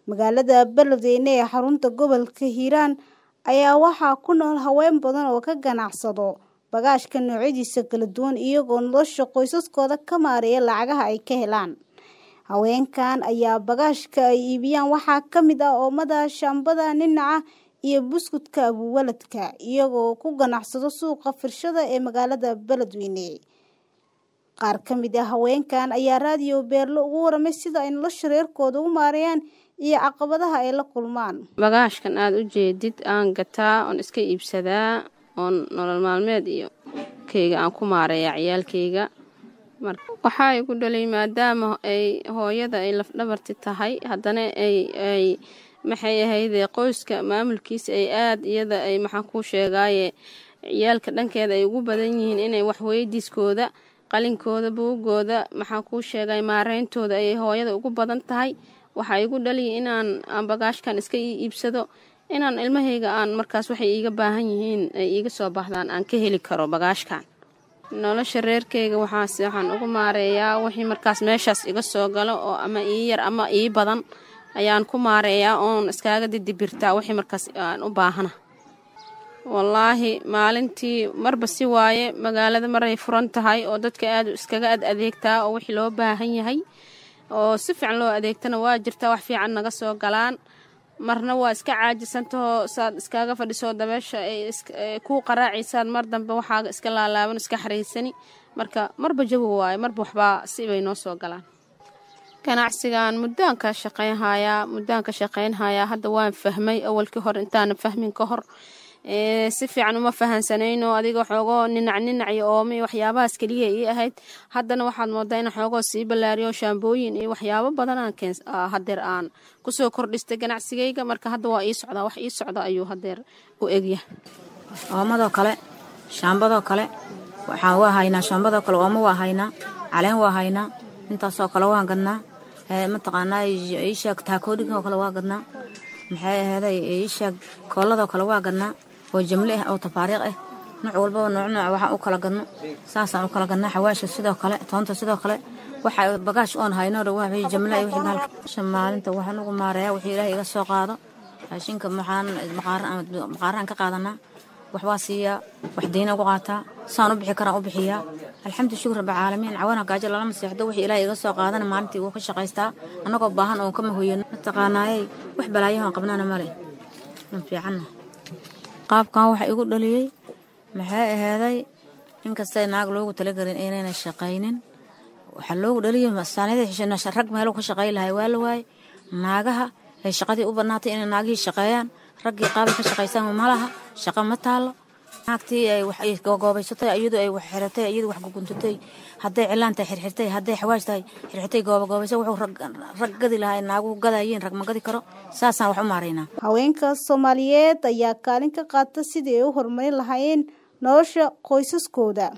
magaalada beledweyne ee xarunta gobolka hiiraan ayaa waxaa ku nool haween badan oo ka ganacsado bagaashka noocyadiisa kala duwan iyagoo nolosha qoysaskooda ka maareeya lacagaha ay ka helaan haweenkan ayaa bagaashka ay iibiyaan waxaa ka mid ah oomada shaambada ninaca iyo buskudka abuwaladka iyagoo ku ganacsado suuqa firshada ee magaalada beledweyne qaar ka mid ah haweenkan ayaa raadiyo beerlo ugu waramay sida ay nolosha reerkooda u maareeyaan iyo caqabadaha ay la kulmaan bagaashkan aada u jeedid aan gataa oon iska iibsadaa oon nolol maalmeed iyo keyga aan ku maareeya ciyaalkeyga waxaa igu dhalay maadaama ay hooyada ay lafdhabarti tahay haddana ay maxay ahaydee qoyska maamulkiisa ay aada iyada ay maxaan kuu sheegaaye ciyaalka dhankeeda ay ugu badan yihiin inay waxweydiiskooda qalinkooda buugooda maxaan kuu sheegay maareyntooda ay hooyada ugu badan tahay waxaa igu dhaliya inaan aan bagaashkan iska iibsado inaan ilmahayga aan markaas waxay iiga baahan yihiin ay iiga soo baahdaan aan ka heli karo bagaashkan nolosha reerkeyga waxaas waxaan ugu maareeyaa wixii markaas meeshaas iga soo galo oo ama ii yar ama ii badan ayaan ku maareeyaa oon iskaaga didibirtaa wixii markaas aan u baahana wallaahi maalintii marba si waaye magaalada maray furan tahay oo dadka aad iskaga ad adeegtaa oo wixii loo baahan yahay oo si fiican loo adeegtana waa jirtaa wax fiican naga soo galaan marna waa iska caajisantahoo saad iskaaga fadhisoo dabeesha ay kuu qaraacaysaad mar dambe waxaaga iska laalaaban iska xaraysani marka marba jawi waaye marba waxbaa si bay noo soo galaan ganacsigan muddaan ka shaqaynhayaa muddaan ka shaqaynhayaa hadda waan fahmay awalkii hore intaana fahmin ka hor si fiican uma fahansanayno adiga xoogoo ninac ninac iyo oome waxyaabahaas keliya ii ahayd haddana waxaad moodaa in xoogoo sii ballaariyo shaambooyin iyo waxyaabo badanaan hadeer aan kusoo kordhistay ganacsigayga marka hadda waa ii socdaa wax ii socda ayuu hadeer u egya oomadoo kale shaambadoo kale waxaan waa haynaa shaambadoo kale oomo waa haynaa caleen waa haynaa intaasoo kale waan gadnaa mataqaanaa iisheeg taakoodhinkoo kale waa gadnaa maxay aheeday iisheeg kooladoo kale waa gadnaa oo jamle ah oo tafaariiq ah nooc walbaba nooc nooc waxaan u kala gadno saasaan u kala gadnaa xawaasha sidoo kale toonta sidoo kale waxa bagaash oon hayno dha wixii jamle wixii bahalka maalinta waxaan ugu maareeyaa wixii ilaahay iga soo qaado raashinka maxaan maqaaraan ka qaadanaa wax waa siiyaa wax diina ugu qaataa saan u bixi karaan u bixiyaa alxamdu shukur rabbi caalamiin cawana gaajo lalama seexdo wixii ilaahay iga soo qaadana maalintii wuu ka shaqaystaa annagoo baahan oon kama hoyano mataqaanaayey wax balaayahoon qabnana male man fiicanna qaabkan waxa igu dhaliyey maxay aheeday inkastay naag loogu talagelin inayna shaqaynin waxaa loogu dhaliyey saaniyada rag meeluu ka shaqay lahay waa la waaye naagaha ay shaqadii u badnaatay inay naagihii shaqeeyaan raggii qaabay ka shaqaysaan malaha shaqo ma taalo naagtii ay wax goobaysatay iyadu ay wax xiratay iyadu wax guguntatay hadday cilaan tahay xirxirtay hadday xawaash tahay xirxirtay goobagoobaysa wuxuu rag gadi lahaa naagu gadayiin rag ma gadi karo saasaan wax u maaraynaa haweenka soomaaliyeed ayaa kaalin ka qaata sidii ay u horumarin lahaayeen nolosha qoysaskooda